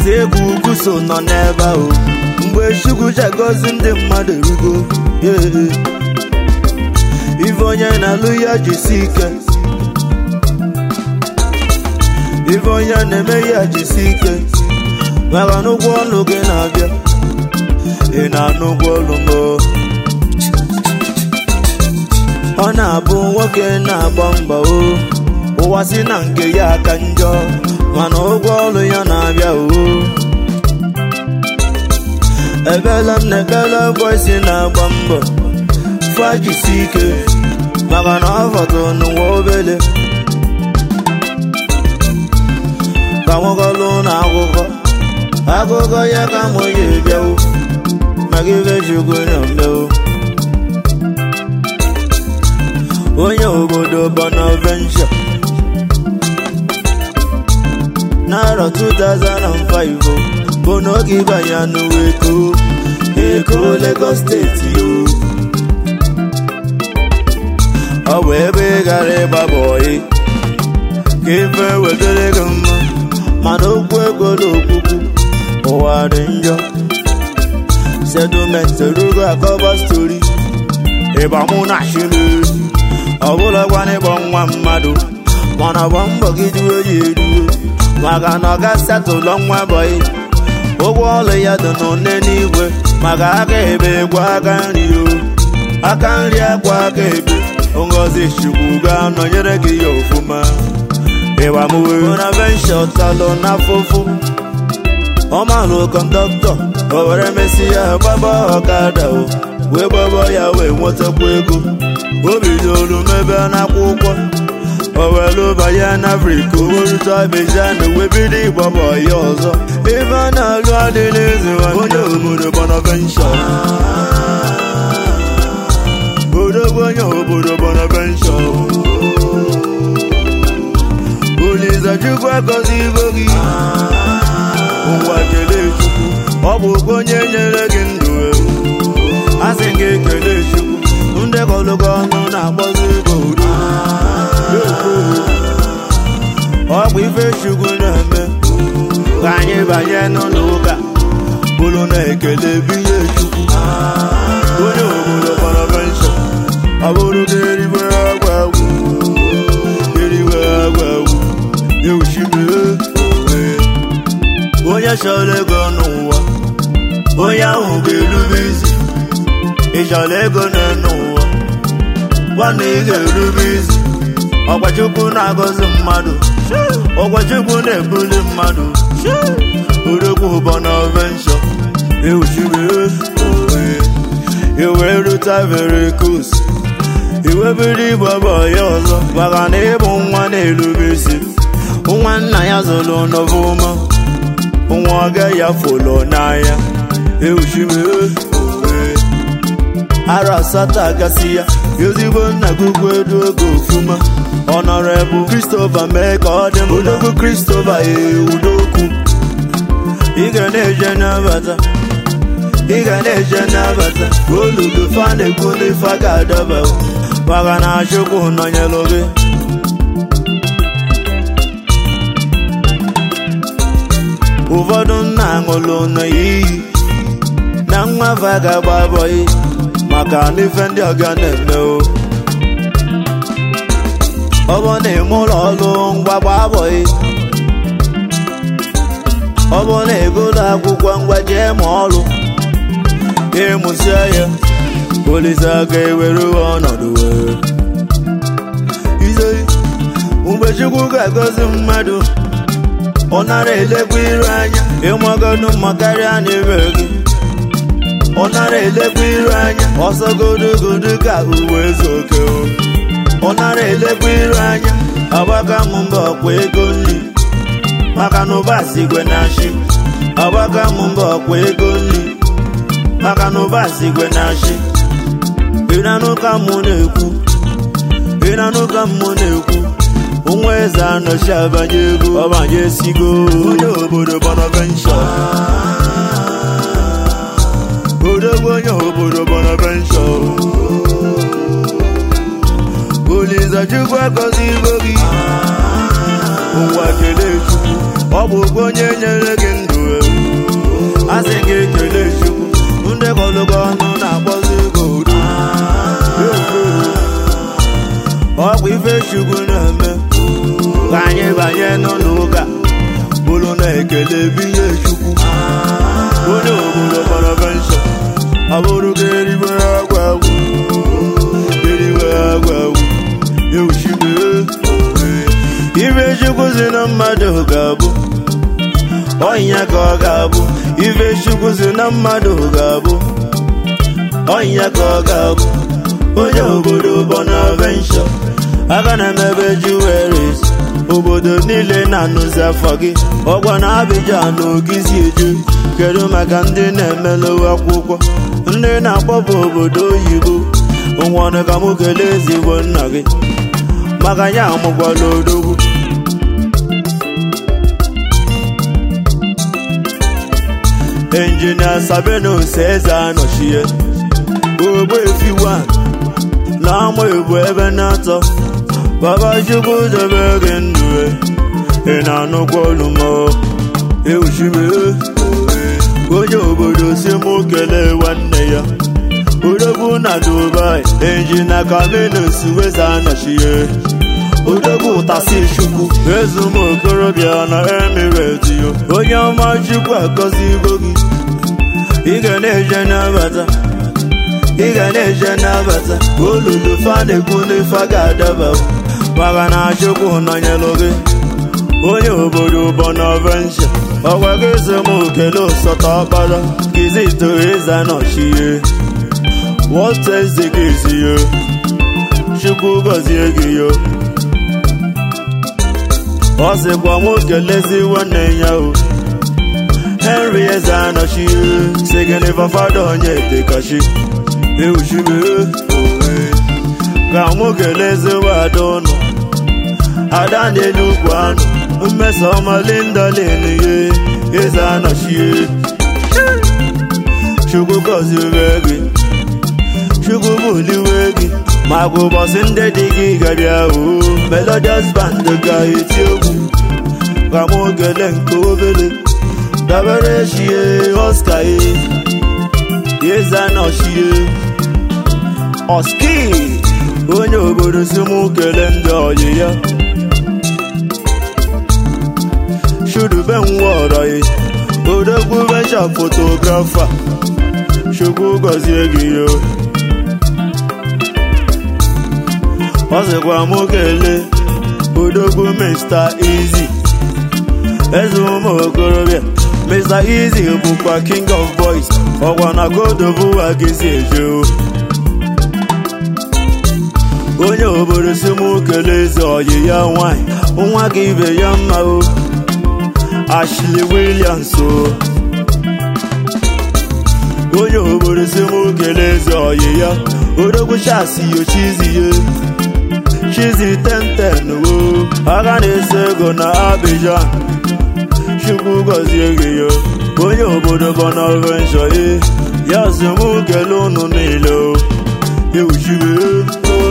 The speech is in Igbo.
eze egwu ugwu so nọ n'ebe ahụ mgbe chukwu jagozi ndị mmadụ erugo yeah. ife onye na-alụ ya jisi ike ife onye na-eme ya jisi ike maka na ụgwọ ọlụ gị na-abịa ị na-anụ ụgwọ ọlụ mbụ ọ na-abụ nwoke na-agba mbọ o ụwa si na nke ya aka njọ mana ụgwọ ọlụ ya na-abịa o ebela m na ekele voisi na-agba mbọ fajisi ike maka na ọ fọdụrụ n'ụwa obele ka nwegolụ na akụkọ akụkọ ya ka mụ ya ebiawo maka ibe chukwu na mmewo onye obodo Bonaventure n'arọ 2005 bụ n'oge ịbanye n'ụwa eko eko Lagos steeti o ọ bụ ebe ị gara ịgba bọyị ka ife wetara gị mma mana okwu ego na okwukwu ụwa dị njọ settlement erugo akọba stori ịgba mụ na shimeri ọ bụlakwana ịgba nwa mmadụ mana gba mbọ gị duo ya eduo maka na ọ ga-asatụlọ nwa bọyị ụgwọ ọlụ ya dị n'one n'igwe maka aka ebe gwa aka nri o aka nri akwa aka ebe ngozi chukwu ga-anọnyere gị ya ofụma ịgbamuwe Bonaventure talụ n'afụfụ ọmalụ kọndọktọ o were mesị ya gbaba ọkada o wee gbaba ya wee nwetakwa ego o bidoro mebe n'akwụkwọ o were banye n'afrika owerute Abidjan wee bido ịgbaba ya ọzọ ebe a na-alụ adịla eze onye obodo Bonaventure odogwu onye obodo Bonaventure Olise Chukwu agọzi ibo gị ụwa kelee Chukwu ọ bụ onye nyere gị ndụ asị gị kelee Chukwu ndị kọlụgọ ọnụ na-akpọzi ego udo ọ bụ ife Chukwu na-eme ka anyị banye n'ụlọ ụka bụrụ na-ekele binye Chukwu onye obodo Bonaventure ọ bụrụ gị eriwe agwa agwụ eriwe agwa agwụ ewuchibere onye chọrọ ego n'ụwa onye ahụ ga-erube isi ị chọrọ ego n'ụwa nwanne ị ga-erube isi ọkwachukwu na-agọzi mmadụ ọkwachukwu na-ebuli mmadụ odogwu Bonaventure ewuchibere iwee rute veracruz iwebere ịgbaba ya ọzọ maka na ịbụ nwa na-erube isi nwa nna ya zụrụ n'ọfụma nwa ọga ya fụlụ n'anya ewuchimee arọ asatọ agasị ya ezigbo nna gụgụ edu oge ofuma ọnọrebụ Christopher mee ka ọ dị m odogwu Christopher ewudokwu ị ga na-eje n'abata ị ga na-eje n'abata olulu fa na-ekwu n'ife a ga-adaba maka na Chukwu nọnyelụ gị ụfọdụ nna aṅụlụ n'iyi na nwa fa ga-agba bọyị maka n'ife ndị ọga na-eme o ọ bụ na ime ụlọ ọrụ mgbagba bọyị ọ bụ na egolo akwụkwọ ngwa jee ma ọrụ ịmụsịa ya Olise ga-ewere ọnọdụ wee ize mgbe Chukwu ga-agọzi mmadụ ọ nara elekwa iru anya ịmagonu mma karịa n'ebe gị ọ nara elekwa iru anya ọsọgodogodo ka uwe ezuoke ọ nara elekwa iru anya agbaka m mba ọkwa ego nri maka na ụba sigwe na chi agbaka m mba ọkwa ego nri maka na ụba sigwe na chi ịnanụ ka mụ na-ekwu ịnanụ ka mụ na-ekwu nwa eze anọchi abanye ego ọbanye esigo onye obodo Bonaventure odogwu onye obodo Bonaventure Olise Chukwu agọzi ibo gị ụwa kelee Chukwu ọ bụ okwu onye nyere gị ndụ a sị gị ekele chukwu ndị kọlụgọ ọnụ na-akpọzi gị odu ọkwa ife chukwu na-eme ka anyị banye n'ụlọ ụka bụrụ na ekele binye chukwu onye obodo kpọrọ pensọn ọ bụrụ ka eriwe agwa agwụ eriwe agwa agwụ ewuchibe ife chukwu si na mmadụ ga-abụ ọnya ka ọ ga-abụ ife chukwu si na mmadụ ga-abụ ọnya ka ọ ga-abụ onye obodo Bonaventure aka na-emebe juweris obodo niile na-anụzi afọ gị ọgwa na Abidjan na ogizi eje kedu maka ndị na-emelụ akwụkwọ ndị na-akpọpụ obodo oyibo nwere ka mụ kelee ezigbo nna gị maka ya amụkwala odogwu injinia sabenus eze anọchie ogbe efiwa na ama ebu ebe na-atọ baba chukwu debe gị ndụ ị na-anụkwa olu m ewuchibe onye obodo si mụ kelee nwanne ya odogwu na dubai injinia kaminus weze anọchie odogwu ụtasi chukwu ezum okorobịa na emirate yo onye ọma chukwu agọzigo gị ị ga na-eje n'abata ị ga na-eje n'abata olulu fa na-ekwu n'ife ga-adaba maka na chukwu nọnyelụ gị onye obodo Bonaventure ọgwa gị so m okele ụsọta ọkpara kizito eze nọchie wọteze gị ezi yo chukwu gọzie gị yo ọ sịkwa m kelezi nwanne ya o henry eze anọchie signifa fada onye dekachi ewuchibe ka mụ kelezi wada ụnụ ada n'elu ugwu anụ mmeso ọma linda leniye eze anọchie chukwu gọziwe gị chukwu buliwe gị maka ụbọchị ndị dị gị gabịa o melodious band ga-eti egwu ka mụ kele nke obere dabere chie oscar e eze anọchie oski onye obodo si mụ kele ndị ọyị ya chudube nwọrọ ya odogwu venture fotografa chukwu gọzie gị yo ọ sịkwa mụ kelee odogwu Mr. Easy eze ụmụ okorobịa Mr. Easy bụkwa king of boys ọkwa na kodobuwa gịzi eje o onye obodo si mụ kelee eze ọyị ya nwanyị nwa gị ibe ya mma o Ashley Williams o onye obodo si mụ kelee eze ọyị ya odogwu chasi yochizi ya chizi tenten wo aka na-ese ego na Abidjan chukwu gọzie gị yo onye obodo Bonaventure ya si mụ kelee unu niile o ewuchibe